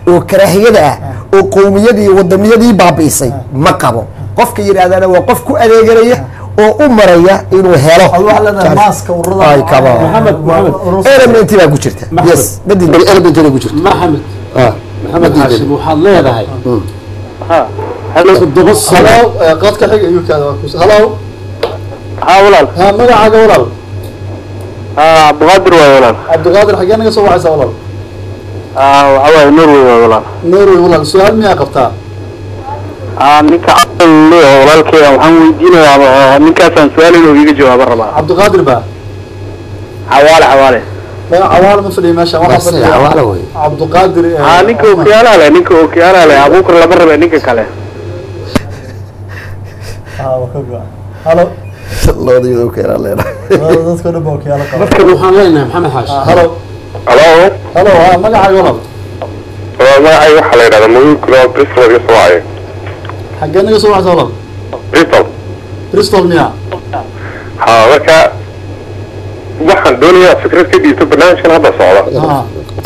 oo karaahiyada ah oo qowmiyadii iyo wadamiyadii baabi'isay ma qabo qofka yidhaahdana waa qof ku adeeganaya oo u maraya inuu helo Ad waxaa leedahay maaska ururada Ay, kaba. Maxamed, Maxamed. ururada- element baa ku jirta Maxmed. yes badil element ku jirta maxamed Ah, maxamed xaashim waxaad leedahay halo toddoba sano halo eh, qadka xiga iyo kaada waa kus- halo haa walaal ha magacaaga walaal haa cabdiqaadir waay walaal cabdiqaadir xaggee naga soo wacaysaa walaal haa waxaa waaye norway waay walaal norway walaal su-aal miyaa qabtaa haa ninka cabdal leeyahay walaalkeeda waxaan weydiinayaa ninkaasaan su-aal inuu iiga jawaabo rabaa cabdiqaadir ba xawaale xawaale magac cawaala ma fadhiya meesha waxaa bas, fadhiya cawaala wey. cabdiqaadir eh, haa ninka okiyaalaha leh ninka okiyaalaha leh abuukar lama rabe ninka kale ah waa ka go-an halo labada iyadoo keenaa leenahay Labada dadka dhan ba wakiyaalo qaba marka waxaan leenahay maxamed xaashi Ah, halo halo halo ha magacaaga walaal magacay waxaa la yidhahdaa mawlidkuna bristol iga soo wacay xaggee naga soo wacaysaa walaal bristol bristol miya ha marka waxaan doonayaa fikrad ka dhiibto barnaamijkan hadda socda ha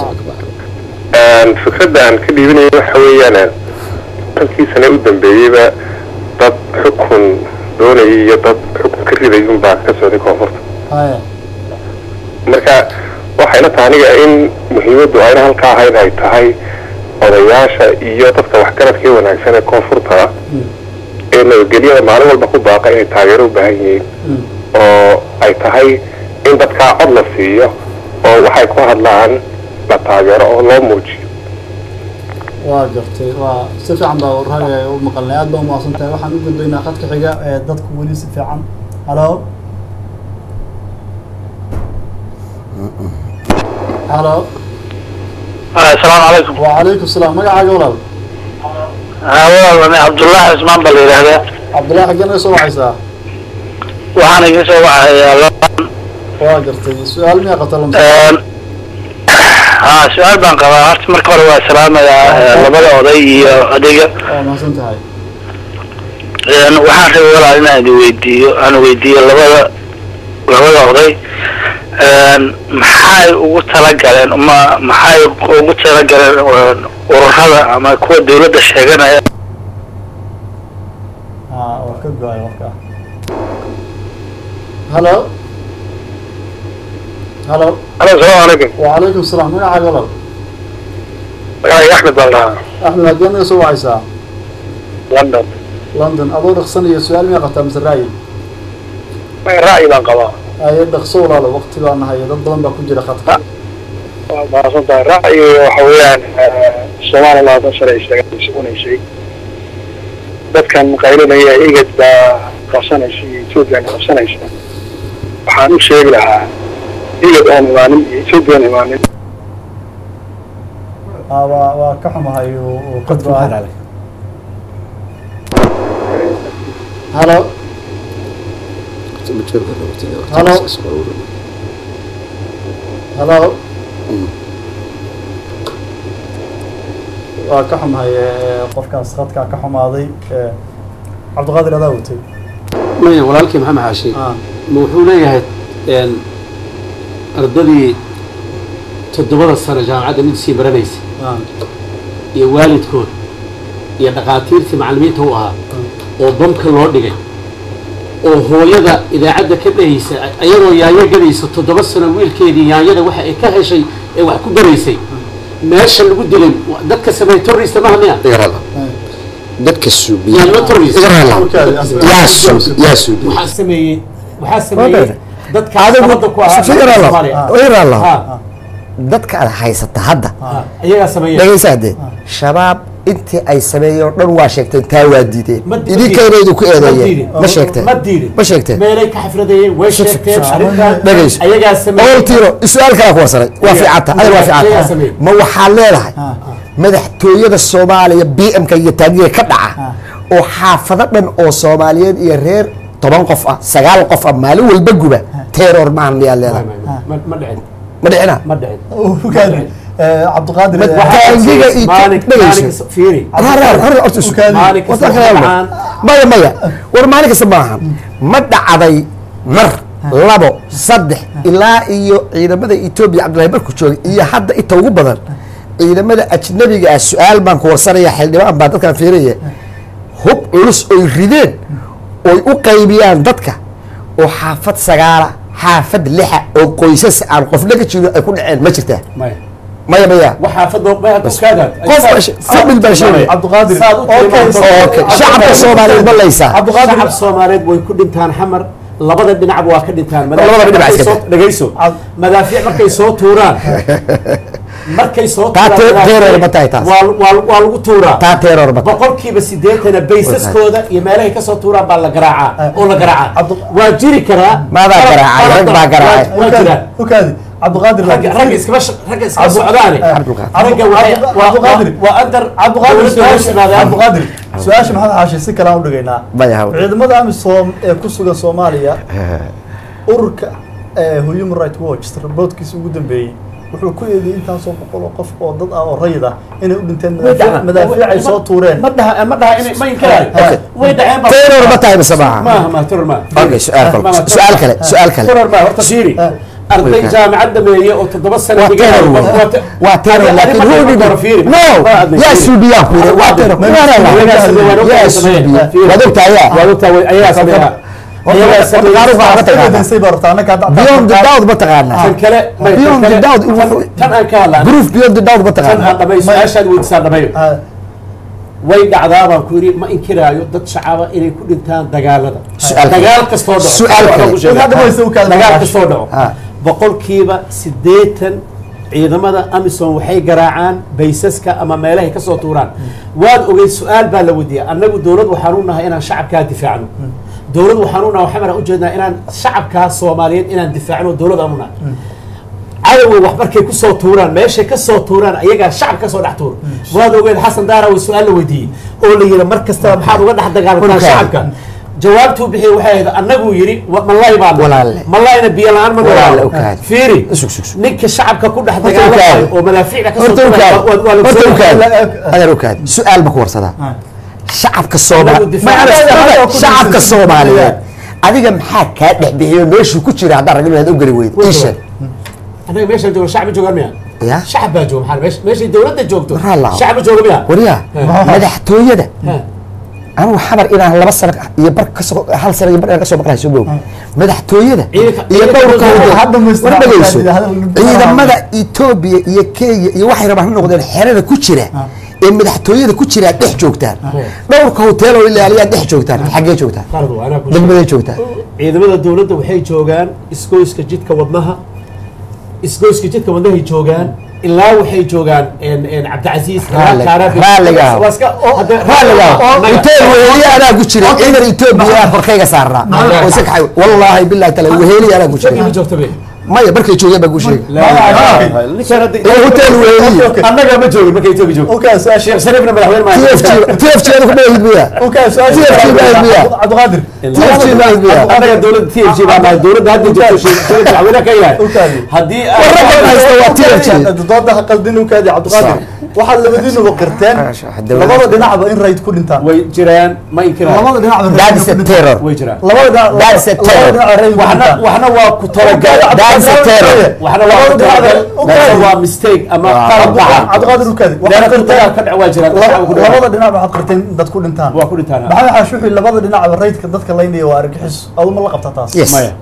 fikradda aan ka dhiibinayo waxa weeyaan halkii sane u dambeeyeyba dad xukun doonayay iyo dad xukun ka riday unbaa ka socday koonfurta haya marka waxayna tahay aniga in muhiimaddu ayna halkaa ahayn ay tahay odayaasha iyo dadka waxgaradka ee wanaagsan ee koonfurta ah ee nabadgelyada maalin walba ku baaqa inay taageero u baahan yihiin oo ay tahay in dadkaa cod la siiyo oo waxay ku hadlaan la taageero oo loo muujiyo waa gartay waa si fiican baa warhaaga u maqalnay aad baa umahadsan tahay waxaan u gudbaynaa khadka xiga ee dadku weli si fiican halo halo asalaamu calaykum wacalaykum salaam magacaaga walaal haa walaal ani cabdullaahi cismaan baa la yidhaahdaa cabdullahi xaggee naga soo wacaysaa waxaan iga soo wacayaa waa gartay su-aal miyaa qabta lamsa haa su-aal baan qabaa horta marka hore waa salaamayaa labada oday iyo adiga waa mahadsan tahay waxaan rabay walaal inaan idin weydiiyo aan weydiiyo labada labada oday maxay ugu talagaleen ma maxay ugu talagaleen ururada ama kuwa dawladda sheeganaya ha waa ka go-ay warka halo halo alo asalaamu calaykum wacalaykum salaam magacaaga walaal magacayga axmed baan dhahaa axmed xaggee naga soo wacaysaa london london adoo dhaqsanaya su-aal miyaa qabtaa mise ra'yi ra'yi baan qabaa aye dhaqso walaalo waqti baa nahay dad badan baa ku jira khadka waa mahadsan tahay ra'yi waxa weeyaan soomaaliya labaatan sano ay sheegaan sugunaysay dadkan qaylinaya igad baa qabsanaysa iyo ethoopian qabsanaysa waxaan u sheegi lahaa igad oon imaanin iyo ethoopian imaanin Ah, waa waa ka xumahay uu uu ka go-ay halo halo halo waa ka xumahay eh, qofkaas khadkaa ka xumaaday eh, cabdiqaadir adaa watay maya walaalkii maxamed xaashi Ah, ma wuxuu leeyahay een, ardadii toddobada sano jaamacadda mid sii baranaysay ah, iyo waalidkood iyo dhakhaatiirtii macallimiinta u ahaa oo bamka loo dhigay oo hooyada idaacadda ka dhehaysa ayadoo yaanyo gadaysa toddoba sano wiilkeedii yaanyada waxa ay ka heshay ee wax ku baraysay meesha lagu dilay wa- dadka sameey terrorista maha miya dadka suubiya yaanyo terrorist warkaadi, asal- yaa suub yaa suubiya waxaa sameeyey waxaa Wadaad. sameeyey dadka sabada ku ahaa Soomaaliya. irala Ha, dadka aad haysata hadda ha, iyagaa sameeyey dhegaysa haddee shabaab intii ay sameeyeen oo dhan waa sheegteen taa waa diideen Ma- ma idinkayna idinku Ma eedeeyeen diidin. ma sheegteen ma diidin ma sheegteen meelay ka xafradayeen way sheegteen arrintan dhegayso ayagaa sameeyey ool tiiro su-aal kalaa ku warsanay waa Iyaga- fiicanta adiga waa iyagaa fiicanta sameeyey. ma waxaad leedahay madaxtooyada soomaaliya b m-ka iyo taangiga ka dhaca oo xaafado dhan oo soomaaliyeed iyo reer toban qof ah sagaal qof ah maalin walba guba terror maahan miyaad leedahay Ma- ma dhicin ma dhicina ma dhicin warkaadi, eh, cabdiqaadir Ma- eh, waxaa- Taangiga iyo Maalin- dhegayso. maalin- fiiri Rar, rar, rar, horta isu- Ukaadi. maalin kasta Wasta kale waxaan maya maya war maalin kasta maaha ma dhacday mar labo saddex ilaa iyo ciidamada etoobiya cabdullahi barku joogay iyo hadda inta ugu badan ciidamada ajnabiga ah su-aal baan ku warsanaya xildhibaan baa dadkaan fiiraya hub culus oy rideen oy u qaybiyaan dadka oo xaafad sagaala xaafad lixa oo qoysas aan qofna ka jiro ay ku dhaceen ma jirtaa maya maya maya waxaa fadlo maya ogaadaad qof baa she- famil baa sheegay cabdiqaadir Saad u Okay, tilmaanto- okay shacabka soomaaliyeed ma laysaa shacab soomaaliyeed way ku dhintaan xamar labada dhinacba waa ka dhintaan Labada dhinac Markay iska soo- dhegayso Cad- madaafiic markay soo tuuraan markay soo Taa tuuraan te- madaafiic, teerar ma tahay taas? waa waa- waa lagu tuuraa taa teeror ma tahay boqolkiiba sideetana baysaskooda iyo meelahay kasoo tuuraan baa la garaacaa oo la garaacaa Cabdu- waa jiri karaa Maadaa garaacay, rag baa garaacay. waa jiraan ukaadi cabdiqaadir ragga laakiin ragga iskama sh- ragga iskama Cabdu- socdaane Cabdulqaadir. ragga waxay- Cabdu- waa- Cabduqaadir. waa- waa andar cabdiqaadir dowladda hoos su-aasha yimaadaan. cabdiqaadir su-aasha maxamed xaashi si kale aan u dhigaynaa Maya, haw. ciidamada amisom ee ku sugan soomaaliya ururka eh, human right watch raboodkiisa ugu dambeeyey wuxuu ku eedeeyey intaasoo boqol oo qof oo dad ah oo rayid ah inay u dhinteen Way madaafiic dhacaan. madaafiic ay soo tuureen ma dhaha ma dhaha inay ma inkiraayo Okay. way dhaceen ba- teeror ma tahay mise maaha maaha ma terror ma Okay, su-aal kale. Ma- ma- Su-aal kale, su-aal kale. terror ma horta fiiri Eh. arday Way ka- jaamacad dhameeye oo toddoba sano waa dhiganaya, teeror qof waa te- waa teeror Adi- laakiin adi who marka did hore fiiri. no Ma adna yaa fiiri. suudiyaa ku yidhi waa teeror Ma- Ayagaa sameeyey, waa yaa ogtahay suudiyaa sameeyey. waad ogtahay yaa Waa ogtahay, way- ayagaa sameeyaa. Ayagaa sameeya. Qaaruhu baa ka taqaanaa. eedeysay baa rabtaa annaka hadda- beyond the doubt ma taqaanaa Tan kale may- tan Beyond the kale- doubt, tan- wuxuu- tan aan ka hadlaa proof beyond the doubt ma tan aan taqaanaa dhameeyo su-aashaad weydiisaan dhameeyo Ah, way dhacdaa baan ku yidhi ma inkiraayo dad shacaba inay ku dhintaan dagaalada Su'aal kale. dagaal kastoo dhaco Su'aal Waxaan kale. ku sheegaa. Hadda wayse u kala dagaal maqasho. kastoo dhaco Ah. boqolkiiba siddeetan ciidamada amisom waxay garaacaan baysaska ama meelahay kasoo tuuraan waad ogeyd su-aal baa la weydiiyay annagu dowlad waxaan u nahay inaan shacabkaa difaacno dowlad waxaan u nahay waxaan ujeednaa inaan shacabkaa soomaaliyeed inaan difaacno dowlad aan u nahay cadowga wax markay kusoo tuuraan meeshay kasoo tuuraan ayagaa shacab kasoo dhex tuura waad ogeed xasan daara way su-aal la weydiiyey oo la yidhi mar kastaba maxaad uga dhex dagaalantaa Dhulkaaga. shacabka jawaabtuu bixiyey waxay ahayd annaguu yidhi wa- malay baan Walaalle. malayna biyo la-aan ma Walaalle, noolaa okaadi. fiiri Sug, sug, sug. ninka shacabka ku dhex Horta dagaalamayo okaadi. oo madaafiicda kasoo horta tuuraya waa- waa- waa la horta soo- ukaadi adeer ukaadi su-aal ma ku warsadaa ah. shacabka Anagu soomaali difaac- shacabka soomaaliyeed adiga maxaa kaa dhex bixiyo meeshuu ku jira haddaan ragin inaad u geli weydo ii sheeg annaga meeshaan jooga shacbi joogaan miya ya shacab baa jooga maxaa meesha meeshay dowladda joogto Maxaa la- shacbi jooga miya waryaa madaxtooyada Ha. anugu xamar inaan laba sano iyo bar kasoo hal sano iyo bar inaan kasoo maqlahay soo moog madaxtooyada Ciidanka- iyo ciidanka dhowrka dowladda hode hadda ma isticmaali war dhegeyso kartid, hadal- ciidamada etoobiya iyo kenya iyo waxay rabaan ha noqdeen xerada ku jira ee madaxtooyada ku jiraa dhex joogtaan dhowrka hotel oo ilaaliyaa dhex joogtaan xaggee joogtaan qalad waa anaa ku degmaday joogtaan ciidamada dowladda waxay joogaan isgoyska jidka wadnaha isgoyska jidka wadnahay joogaan ilaa waxay joogaan en- en cabdicasiis ilaa Raalli- Kaarabi. raalliga ah. Waa iska- hadda- raalliga Naga- hotel weheliye anaa ku jira ciidan etoobiya aan korkayga saarnaa oo isa kaxay wallaahi billahi taala weheliye anaa ku Isagii ma jira joogta be maya markay joogeen baa ku sheegay ninkaan hadda- ee hotel weheliye annaga ma joogin markay etoobiya joogto Okay, su-aasha- sheekh shariifna madaxweyne ma TFG TFG adu ku dhahid miya Okay, su-aasha- TFG baa miya cabdiqaadir TFG baa miya annaga dowladda t f g baa nahay dowladda hadda joogto sheekh shariif madaxweyne ka yahay Okay. haddii Warrabban haysta waa TFG dooda ha qaldin ukaadi cabdiqaadir waxaad labadiinuba qirteen dowladda- labada dhinacba in rayd ku dhintaan way jiraan ma inkiraan labada dhinacba in that rayd is ku a dhintaan terror way jiraan labada dhinac That's a terror. labada dhinac rayd ku waxna dhintaan waxna waa ku talagal That's a terror. waxna waa ku talagal waxna waa mistake ama qalad dhaca cabdiqaadir ukaadi meelo waxaad ku dagaal qirteen ka dhac waa jiraan dad shacabka ku dhaca. labada dhinac waxaad qirteen in dad ku dhintaan waa ku dhintaan maxamed xaashi wuxuu labada dhinacba raydka dadka laynaya waa argixis adu ma la qabta taas yes maya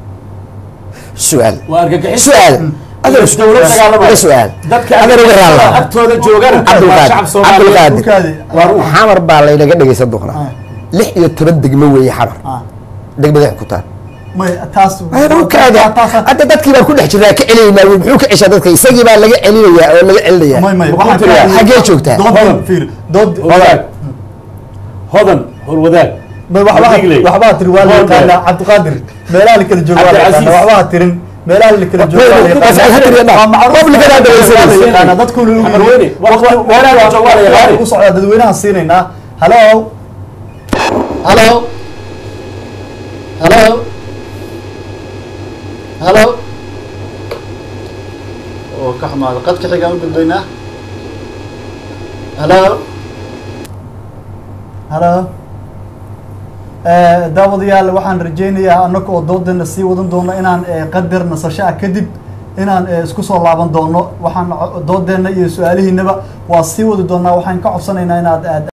su'aal waa argagixis su'aal adar dowlad dagaalamaya su'aal dadka adar uga raalla agtooda joogana waa shacab cabdulqaadir soomaaliyeed cabdulqaadir ukaadi waa ruux xamar baa laynaga dhegaysan doonaa lix iyo toban degmo weeye xamar Ah. degmada ku taal may taas kaada taas- hadda dadkii baan ku dhex jirnaa ka celinaynaa wey muxuu ka ceshaa dadka isagii baa laga celinayaa oo laga celinayaa may may Waxaan waxaan tiriyaa, xaggee joogtaa? dood fiir dood wadaag hodan howlwadaag may waxbaa Digley. waxbaa tiri waa la Hodan. yaqaanaa cabdiqaadir meelaha la kala joogo waa la Cabdilcasiis. yaqaanaa waxbaa tirin meelaha la kala joogo waa la Taas yaqaanaa ha tiriyana. waa macruuf Public-ada hadda way waa la siinaysa. yaqaanaa dadkuna u Xamar weyne. Wa- wa- meelaha la joogo waa la yaqaanay. u socdaa dadweynaha siinaynaa halo halo halo halo oo ka xumaada qadka xigaan u gudbaynaa halo halo Eh, daawadayaal waxaan rajaynayaa annaga oo doodana sii wadan doono inaan eh, qadar nasasho ah kadib inaan eh, isku soo laaban doono waxaan co- doodeenna iyo su-aalihiinaba waa sii wadi doonaa waxaan ka codsanaynaa inaad aad